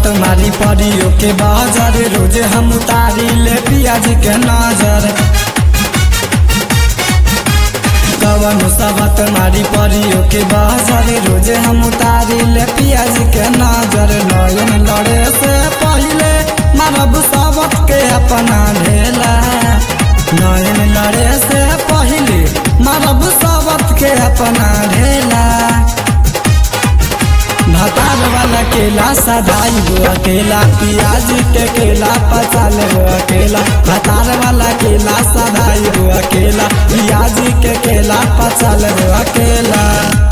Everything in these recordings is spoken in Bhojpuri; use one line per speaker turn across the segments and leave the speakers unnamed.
सबत मारी परियो के बाजार रोज हम उतारी ले पियाज के नजर कवन सबत मारी परियो के बाजार रोज हम उतारी ले पियाज के नजर नयन लड़े से पहले मारब सबत के अपना ढेला नयन लड़े से पहले मारब सबत के अपना ढेला भातार वाला केला सदाई गो अकेला पियाज के केला पचाल गो अकेला भातार वाला केला सदाई गो अकेला पियाज के केला पचाल गो अकेला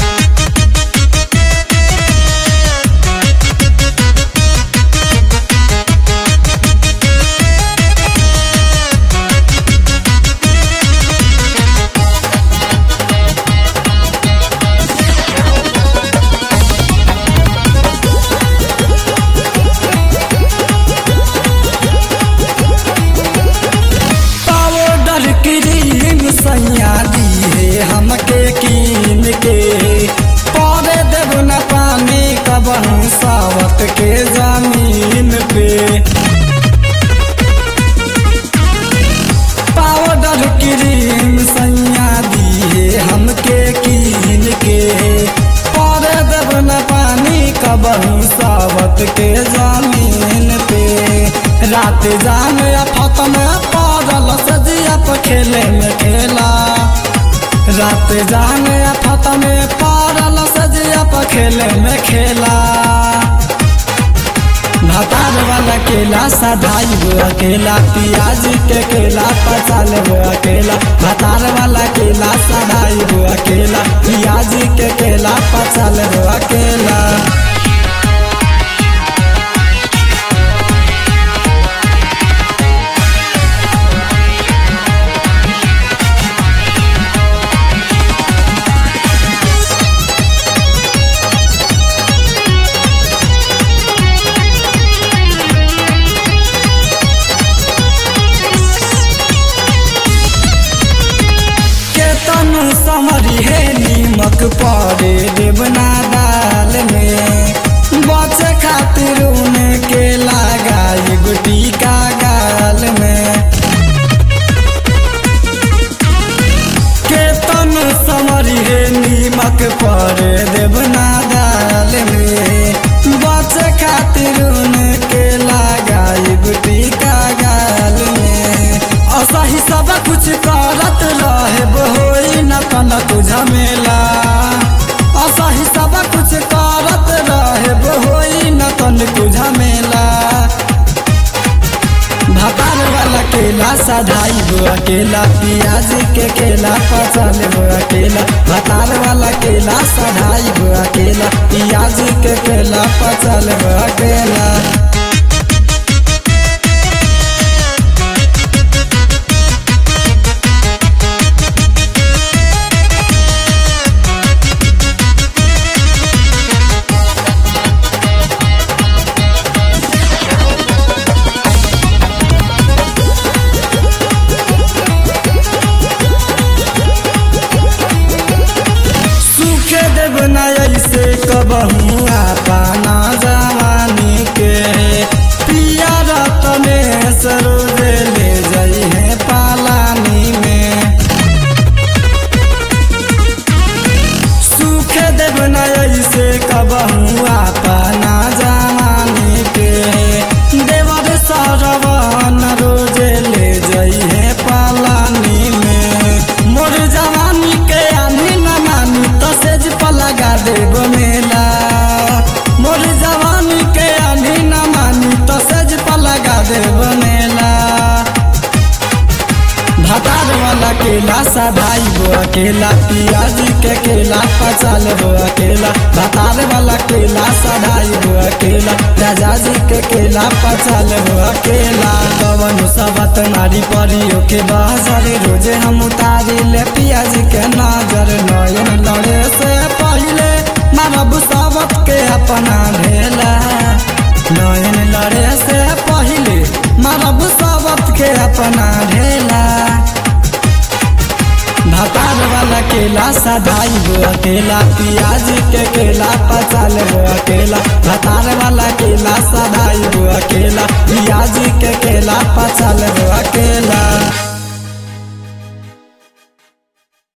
पाउडर क्रीम सैया दी है हमके कीन के पौधे देव न पानी कबहू सावत के जमीन पे पाउडर क्रीम सैया दी है हमके कीन के पौधे देव न पानी कबहू सावत के जमीन पे रात जान फत में पड़ल सजिया पर खेले में खेला रात जान फत में पड़ल सजिया पर खेले में खेला भातार वाला केला सदाई गो अकेला पियाज के केला पचाल गो अकेला भातार वाला केला सदाई गो अकेला पियाज के केला पचाल गो अकेला केतन समरी है नीमक पड़े देवना दाल में बचे खातिर उन्हें के लगाई गुटी का गाल में केतन समरी है नीमक पड़े देवना दाल में बचे खातिर उन्हें के लगाई गुटी का गाल में असही सब कुछ करत रहे होई न तन तुझ मेला असही सब कुछ करत रहे होई न तन तुझ मेला भातार वाला केला सधाई गो अकेला पियाज के केला पचल गो अकेला भातार वाला केला सधाई गो अकेला पियाज के केला पचल गो अकेला सूखे देव न ऐसे कबहू पाना जवानी के पिया रतने सरोज ले जाई है पालानी में सूखे देव न ऐसे कबहू पाना जवानी के देवर सरवन रोज ले जाई है पालानी में मोर जवानी के आनी न मानी तो सेज पर लगा देव मेला मोर जवानी के आनी न मानी तो सेज पर लगा देव मेला भातार वाला केला सदाई गो अकेला पियाज के केला पचाल गो अकेला भातार वाला केला सदाई गो अकेला राजा जी के केला पचाल गो अकेला कवन सबत नारी परियो के बाजार रोजे हम उतारी ले पियाज के नजर नयन लड़े से पहले मारब सबत के अपना ढेला नयन लड़े से पहले मारब सबत के अपना ढेला भातार वाला केला सदाई गो अकेला पियाज के केला पचाल गो अकेला भातार वाला केला सदा जी के केला